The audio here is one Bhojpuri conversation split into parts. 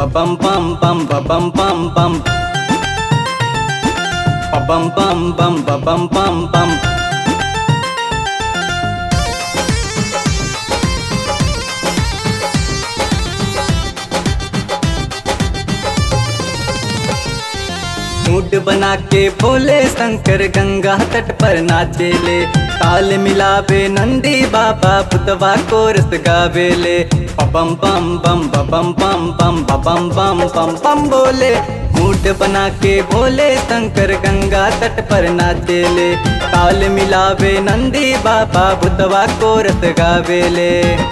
bum bum bum ba bum bum bum ba bum bum bum ba bum bum bum mood बना के भोले शंकर गंगा तट पर नाचेले ताल मिलावे नंदी बाबा पुतवा को रस गावेले पम पम बम बम पम पम बम बम पम पम बोले मूड बना के भोले शंकर गंगा तट पर नाचेले ताल मिलावे नंदी बाबा पुतवा को रस गावेले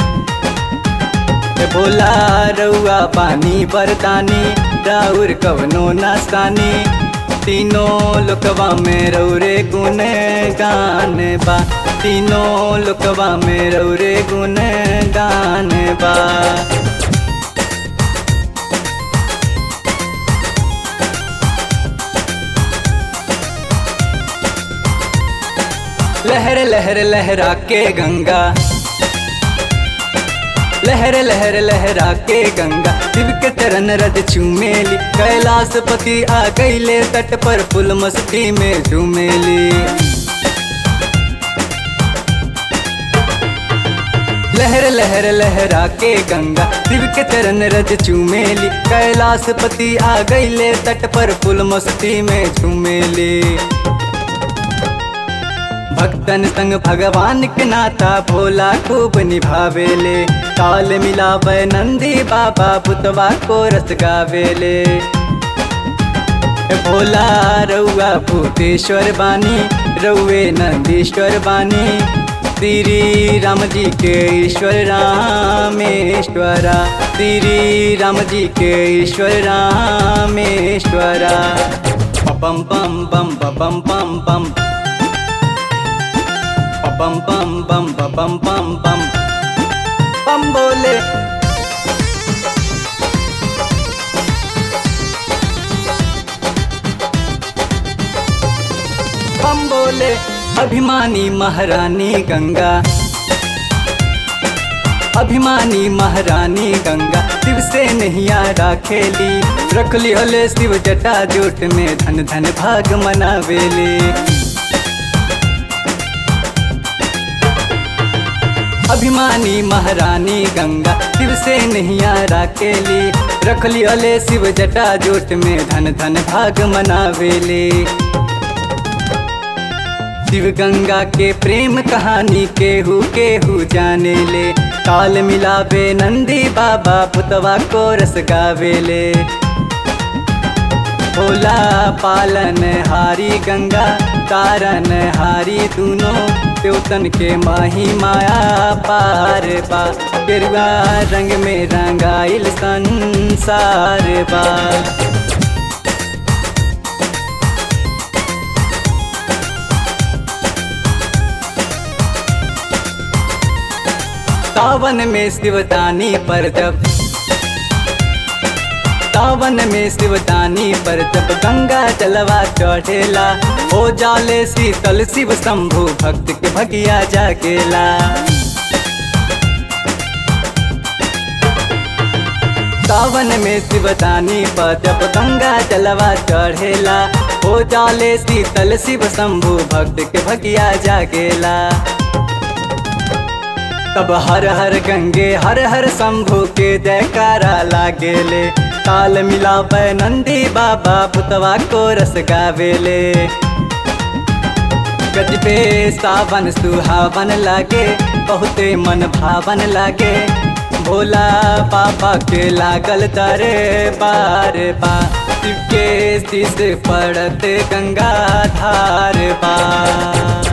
बोला रउआ पानी बरतानी राउर कवनो नास्तानी तीनों लोकवा में रौरे गुन गान बा तीनों लोकवा में रौरे गुन गान बा लहर लहर लहरा के गंगा लहर लहर लहरा के गंगा शिव के चरण रज चूमेली कैलाश पति आ गईले तट पर फुल मस्ती में झूमेली लहर लहर लहरा के गंगा शिव के चरण रज चूमेली कैलाश पति आ गईले तट पर फुल मस्ती में झूमेली भक्तन संग भगवान के नाता भोला खूब निभावेले ताल मिलावे नंदी बाबा पुतवा को रस गावेले भोला रउआ भूतेश्वर बानी रउए नंदीश्वर बानी श्री राम जी के ईश्वर रामेश्वरा श्री राम जी के ईश्वर रामेश्वरा पम पम पम पम पम पम पम पम पम पम पम पम पम बोले पम बोले अभिमानी महारानी गंगा अभिमानी महारानी गंगा शिव से नैया राखेली रख लिहले शिव जटा जोट में धन धन भाग मनावेली अभिमानी महारानी गंगा शिव से नैया राकेली रख लियले शिव जटा जोट में धन धन भाग मनावेले शिव गंगा के प्रेम कहानी केहू केहू जाने ले ताल मिलावे नंदी बाबा पुतवा को रस गावेले भोला पालन हारी गंगा तारन हारी दूनों त्योतन के माही माया पार बा गेरुआ रंग में रंगाइल संसार बा सावन में शिवदानी पर जब सावन में शिवदानी पर जब गंगा जलवा चढ़ेला हो जाले शीतल शिव शंभु भक्त के भगिया जागेला सावन में शिवदानी पर जब गंगा जलवा चढ़ेला हो जाले शीतल शिव शंभु भक्त के भगिया जागेला तब हर हर गंगे हर हर शंभु के जयकारा लागेले ताल मिलावे नंदी बाबा पुतवा को रस गावेले गजबे सावन सुहावन लागे बहुते मन भावन लागे भोला पापा के लागल तारे बार बा शिव के शीश पड़त गंगा धार बा